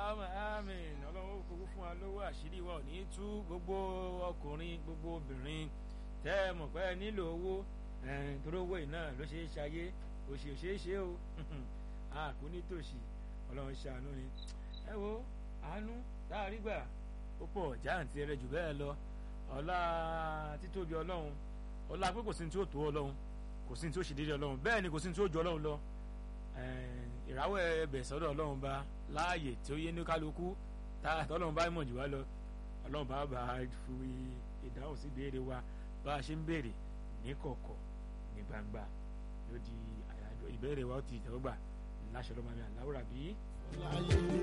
aláwọ̀ àmín ọlọ́run kúkú fún wa lówó àṣírí wa ò ní tú gbogbo ọkùnrin gbogbo obìnrin tẹ́ ẹ mọ̀ pé ẹ nílò owó torí owó yìí náà ló ṣe é ṣayé òṣì ò ṣe é ṣe o àkú nítòsí ọlọ́run ṣàánú ni ẹ wo àánú tá a rí gbà ó pọ̀ jáàǹtì rẹ jù bẹ́ẹ̀ lọ ọlá títóbi ọlọ́run ọlá pé kò sí ní tí ó tó ọlọ́run kò sí ní tí ó ṣe déédéé ọlọ́run bẹ́ẹ̀ ni kò sí ní tí ó ju ọlọ́run lọ ìràwọ̀ ẹbẹ̀ sọ́dọ̀ ọlọ́run bá láàyè tí ó yé ní kálukú tọ́lọ́run bá mọ̀ jù wá lọ ọlọ́run bá bá fi ìdáhùn sí ìbéèrè wa bá a ṣe ń béèrè ní kọ̀kọ̀ ní gbangba yóò di àyájọ́ ìbéèrè wa ó ti ìtẹ́wọ́gbà láṣọ lọ́mọ mi àláwùrà bí.